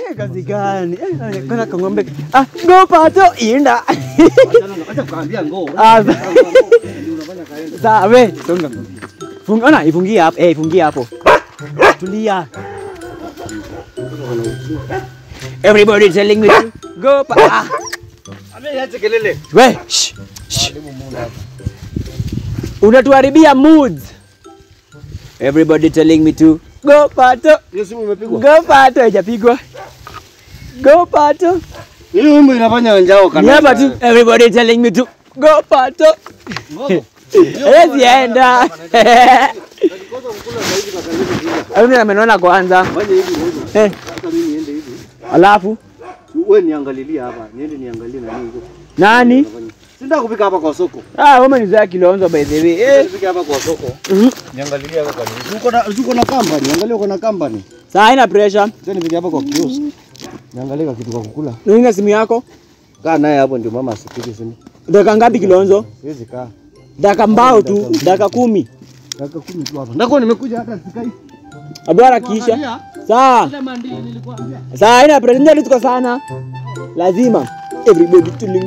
Eh, kazi gani? Eh, kana kang'ombe. Ah, go pato inda. Acha kuambia ngoo. Ah, Ndio unafanya kaenda. Sawa, we, songa. Funga, ona, ifungie hapo. Eh, ifungie hapo. Tulia. Everybody telling me to go pa. Ah, Ameacha kelele. we, shh, shh. Unatuharibia moods. Everybody telling me to go pato. Hiyo simu imepigwa. Go pato haijapigwa. Go pato. Hii wimbo inafanya njao Ni kana. hapa tu. Everybody telling me to go pato. Ngoja. Hawezi enda. Kikosa kukula zaidi kwa kanisa. Mimi amenona kwanza. Fanya hivi ngoja. Eh, Hata mimi niende hivi. alafu Wewe niangalilie hapa. Niende niangalie nani huko. nani? Sinda kupika hapa kwa soko. Ah, wewe ni za Kilonzo by the way. Eh. Nipike hapa kwa soko. mhm. Niangalilie hapa kwa nini. Uko na uko na company. Angalia uko na company. Saa haina pressure. Sasa nipike hapa kwa kiosk. Niangalie kitu kwa kukula. Nuinga simu yako. Kaa naye hapo ndio mama asipige simu. Dakika ngapi Kilonzo? Siwezi kaa. Dakika mbao tu, dakika kumi. Dakika kumi tu hapa. Ndako nimekuja hata sikai. Abwara kisha. Sawa. Saa haina pressure ndio tuko sana. Lazima everybody tuling.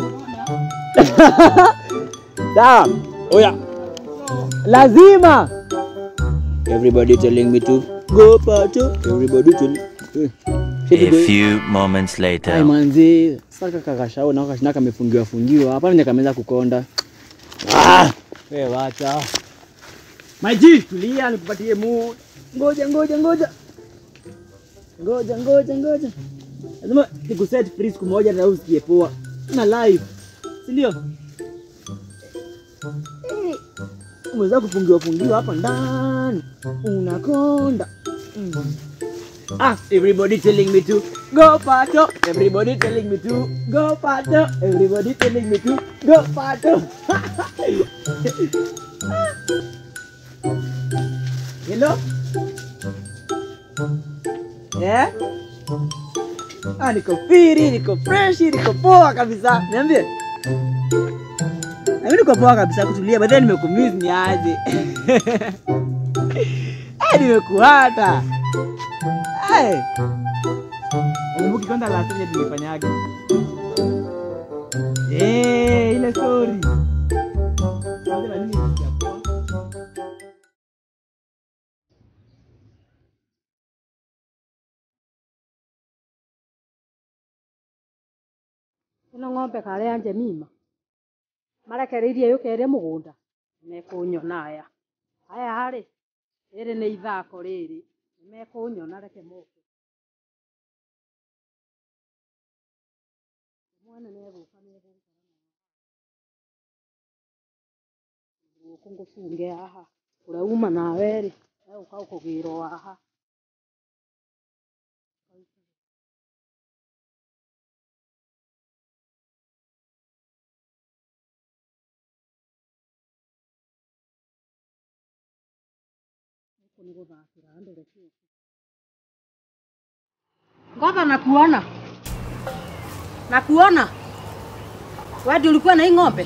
Sawa. Oya. Lazima. Everybody telling me to go pato. Everybody telling. Eh. A few moments Ai later. manzi, sasa kakashao na kashinaka kamefungiwa fungiwa. Hapa nje kameza kukonda. Ah, wewe wacha. My G, tulia nikupatie mood. Ngoja ngoja ngoja. Ngoja ngoja ngoja. Lazima nikuset free siku moja na usikie poa. Na live. Si ndio? Eh, Umeweza kufungiwa fungiwa hapa ndani. Unakonda. Mm. Ah, everybody telling me to go pato. Everybody telling me to go pato. Everybody telling me to go pato. Hello? Yeah? Ah, niko firi, niko fresh, niko poa kabisa. Niambie. Mimi niko poa kabisa kutulia, but then nimekumiss ni aje. Ah, nimekuhata. Hey. Ukumbuki kwanza last time tulifanyaga? Eh, ile story. Kwanza na nini nisikia poa? ĩno ng'ombe karĩa nje mima marekereirie yũke ĩrĩ mũgũnda mekũnyona aya aya harĩ rĩrĩ nĩ ithako rĩrĩ nĩmekũnyona reke moke mwana nĩegũka nĩegũka gũkũ ngũbunge haha ũrĩa uma nawe rĩ egũka gũkũgĩrwo haha huku ni gũthakĩra andũ reke ũke ngotha nakuona nakuona wewe ndio ulikuwa na hii ng'ombe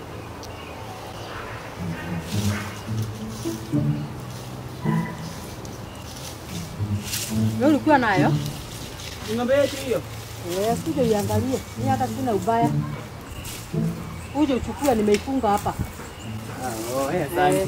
wewe ulikuwa nayo Ni ng'ombe yetu hiyo. Eh, kuja uiangalie. Mimi hata sina ubaya. Kuja uchukue, nimeifunga hapa. Oh, eh, asante.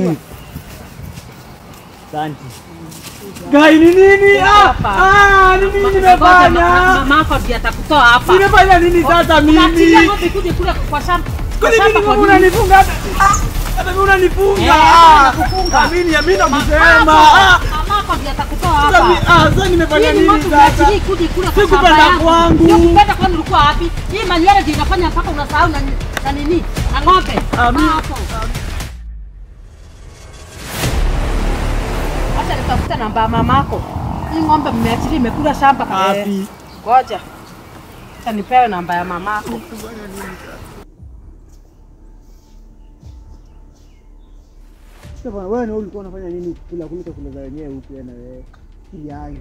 Asante. Gai ni nini? Ah, ah, ni nini nimefanya? Mama yako ndiye atakutoa hapa. Nimefanya nini sasa mimi? Unaachilia ng'ombe kuje kule kwa shamba. Kwani Kwa mimi shamba kwa ng'ombe nini? unanifunga hata? Ah, hata mimi unanifunga. Eh, Ah, nakufunga. Mimi mimi nakusema. Mama Ah, yako ndiye atakutoa sasa mi- hapa. ah, sasa nimefanya Hii ni nini ng'ombe sasa? unaachilia kuje kule kwa shamba Sikupenda yangu. kwangu. Sio kupenda kwani ulikuwa wapi? Hii manywele ndio inafanya mpaka unasahau na na nini? Na ng'ombe. Ah, mimi- Hapo. Acha nitafute namba ya mamako. Hii ng'ombe mmeachilia imekula shamba kabisa. Wapi? Ngoja. Acha nipewe namba ya mamako. Sasa bwana, wewe ni wewe ulikuwa unafanya nini kula kuliko kula za wenyewe huku na wewe? Yaani.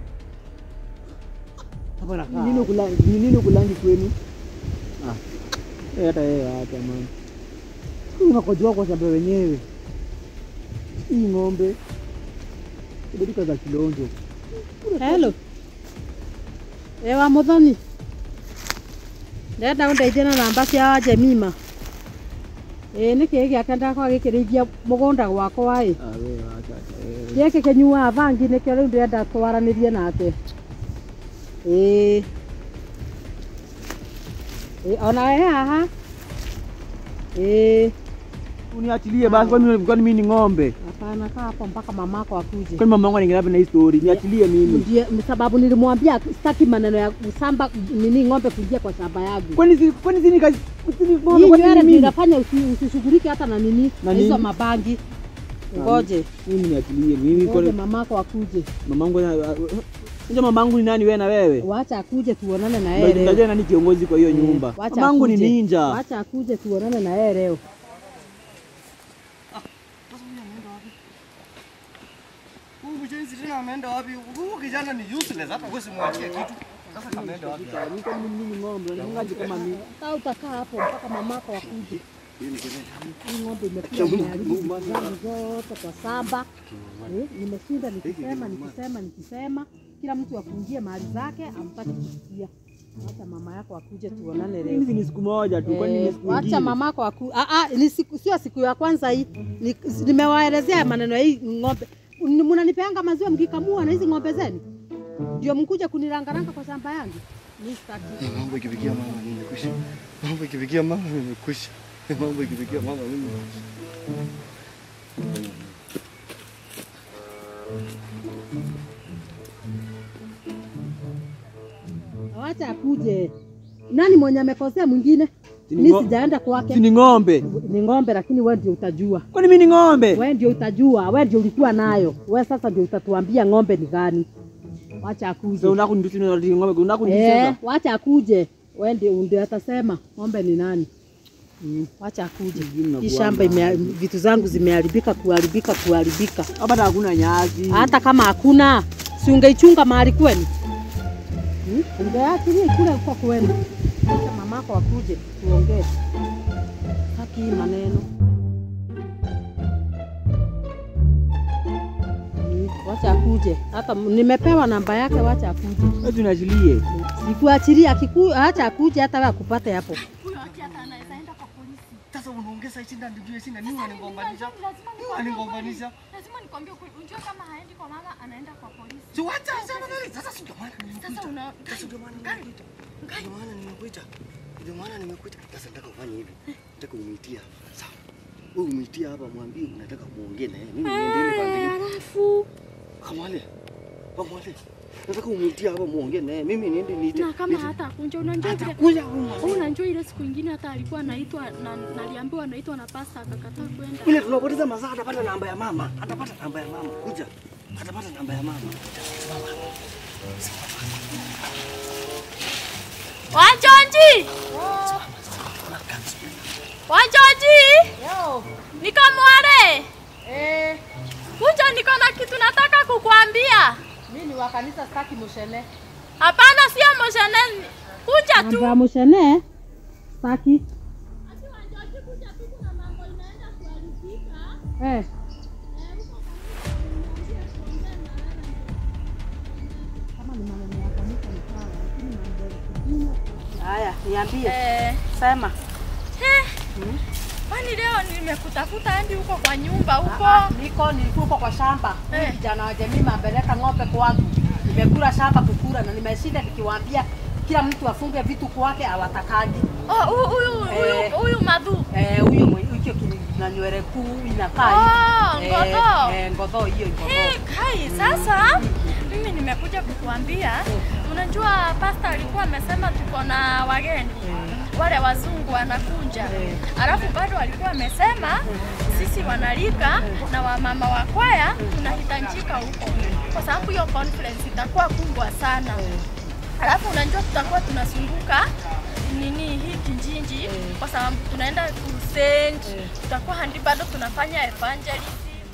Hapa na kaa. Nini kula ni nini kulangi kwenu? Ah. Eh, hata yeye hata man. Unakojoa kwa sababu wenyewe. Hii ng'ombe. Kibadika za kilonzo. Hello. ĩ wa mũthoni ndenda ũndeithie na namba cia Jemima ĩ nĩ kĩĩ gĩake ndakwa gĩkĩrĩithia mũgũnda gwakwa ĩ Ah, we wacha acha. gĩkĩ kĩnyuaga bangi nĩkĩo rĩu ndĩrenda twaranĩrie nake ĩ ĩ ona we haha ĩ Uniachilie basi kwani kwani mimi ni ng'ombe? hapana kaa hapo mpaka mamako akuje Kwani mama yangu anaingia na hii story? Niachilie mimi. Ndiye sababu nilimwambia sitaki maneno ya kusamba nini ng'ombe kuingia kwa shamba yangu. Kwani si kwani si ni kazi si ni ng'ombe Hii kwani nywele ni ndio mimi? inafanya usi- usishughulike hata na nini Na na hizo nini? mabangi. Ngoje, Mimi niachilie mimi ngoje kwani mamako akuje. mamangu Unajua mamangu ni nani wewe na wewe? Wacha akuje tuonane na yeye leo. Unajua nani kiongozi kwa hiyo nyumba? Wacha Mamangu ni akuje. ninja. Wacha akuje tuonane na yeye leo. Huyu mjenzi tena ameenda wapi? Huyu kijana ni useless hata wewe simwachie kitu. Sasa kameenda wapi? Mimi kwani mimi ni ng'ombe? Unanifungaje kama mimi? Sasa utakaa hapo mpaka mamako akuje. Hii ng'ombe imekula imeharibu vitu zangu zote kwa shamba. Eh, Nimeshinda nikisema nikisema nikisema, kila mtu afungie mali zake, amtaki kusikia. Wacha mama yako akuje tuonane leo. Mimi ni siku moja tu kwani ni Eh, siku wacha nyingine? mamako aku ah, ah, ni siku, sio siku ya kwanza hii. Ni- Nimewaelezea maneno ya hii ng'ombe. Ni- Mnanipeanga maziwa mkikamua na hizi ng'ombe zenu, ndio mkuja kunirangaranga kwa shamba yangu. Mimi sitaki. Mambo ikifikia mama nimekwisha. Mambo ikifikia mama nimekwisha. Mambo ikifikia mama mimi. Wacha akuje. Nani mwenye amekosea mwingine? Si ni Mimi ngo- sijaenda Si kwake. ni ng'ombe? Ni ng'ombe, lakini wewe ndio utajua. Kwani mimi ni ng'ombe? Wewe ndio utajua. Wewe ndio ulikuwa nayo. Wewe sasa ndio utatuambia ng'ombe ni gani. Wacha akuje. Sasa unataka kunitusi na ng'ombe, unataka Eh, kunicheza? wacha akuje. Wewe ndio ndio atasema ng'ombe ni nani. Mm, wacha akuje. Sijui mnakuanga Hii shamba ime, vitu zangu zimeharibika kuharibika kuharibika. Hapa hata hakuna nyasi. Hata kama hakuna, si ungeichunga mahali kwenu? Hmm? Ungeachilia ikule huko kwenu. Wacha mamako akuje tuongee. Haki hii maneno. Hmm, Wacha akuje. Hata m- nimepewa namba yake, wacha akuje. Wewe tunaachilie. Sikuachilia akiku, acha akuje hata wewe akupate hapo. Huyo hati hata anaweza enda kwa polisi. Sasa unaongeza shida ndio shida nini wanigombanisha? Lazima Nini nikwambie wanigombanisha? ukweli. Lazima nikwambie ukweli. Unajua kama haendi kwa mama anaenda kwa polisi. Si wacha sana nani? Sasa si ndio maana nimekuita. Sasa una Sasa ndio maana nimekuita. Ndio maana nimekuita. Ndio maana nimekuita. Sasa nataka ufanye hivi. Nataka umeitia. Sawa. Wewe umeitia hapa mwambie unataka muongee na yeye. Mimi niendelee kwa ndege. alafu Kamwale. Kamwale. Nataka umeitia hapa muongee na yeye. Mimi niende niite. na kama hata kunja unajua vile Atakuja huyu. Wewe unajua ile siku ingine hata alikuwa anaitwa na naliambiwa anaitwa na pasta akakataa kwenda. Vile tunapoteza masaa atapata namba ya mama. Atapata namba ya mama. Kuja. Atapata namba ya mama. Wanjonji! Wanjonji! Niko Mware. Eh, Kuja niko na kitu nataka kukuambia. mimi ni wa kanisa sitaki mushene. Hapana, sio moshene. Kuja tu. Mambo ya mushene sitaki. Eh. Kama ni maneno ya kanisa ni sawa, lakini mambo ya kidini. Haya, niambie. Eh, Sema. kwani leo nimekutafuta hadi huko kwa nyumba huko. Ah, Niko nilikuwa huko kwa shamba. Eh. Huyu Kijana wa jamii mapeleka ng'ombe kwangu. Nimekula shamba kukura na nimeshinda nikiwaambia kila mtu afunge vitu kwake awatakaji. Oh, huyu huyu huyu Eh. huyu madhu. Eh, huyo mwe- hicho kina nywele kuu inakaa Oh, hivi. ngodho. Eh, eh, ngodho hiyo ngodho. Hey, Kai, sasa mimi nimekuja kukuambia, unajua pasta alikuwa amesema tuko na wageni wale wazungu wanakuja, alafu bado alikuwa amesema sisi wanalika na wamama wa kwaya tunahitajika huko, kwa sababu hiyo conference itakuwa kubwa sana. Alafu unajua tutakuwa tunazunguka nini hii kijiji kwa sababu tunaenda crusade, tutakuwa handi bado tunafanya evangelism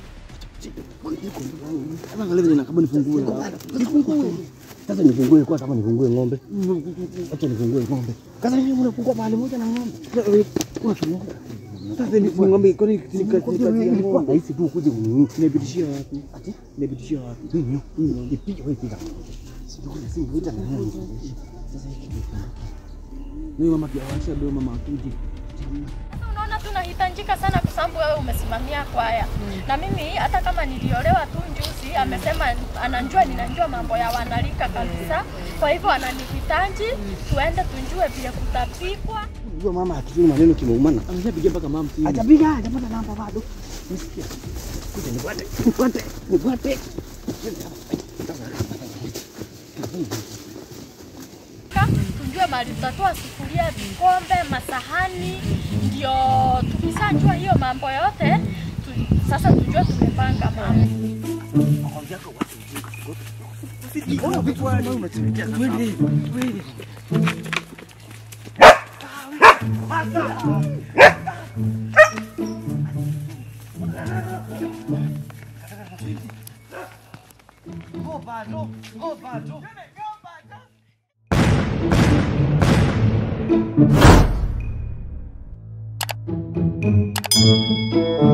Sasa angalia vile nakaba nifungue. Nifungue. Sasa nifungue kwa kama nifungue ng'ombe. Acha nifungue ng'ombe. Sasa mimi unafungua mahali moja na ng'ombe. Unafungua. Sasa ni ng'ombe kwani ni kazi ya Nilikuwa ng'ombe. nahisi tu ukuje kununua. Tunapitishia wapi? Ati? Tunapitishia wapi? Mimi nipige wewe piga. Singeita na nani? Sasa hiki kifunguke. Huyu mama kiawasha ndio mama akuje. Sasa unaona tunahitajika sana kwa sababu wewe umesimamia kwaya na mimi hata kama niliolewa tu njuzi, amesema anajua ninajua mambo ya wanalika kabisa, kwa hivyo ananihitaji tuende tunjue vile kutapikwa. Unajua mama akijua maneno kimeumana. Ameshapigia mpaka mama simu. Hajapiga, hajapata namba bado. Nisikia. Kuja nifuate, nifuate, nifuate. Ka- tujue mahali tutatoa sufuria, vikombe, masahani, ndio tukishajua hiyo mambo yote tu, sasa tujue tumepanga mambo. Mbona vitu kama unatuletea sasa? Thank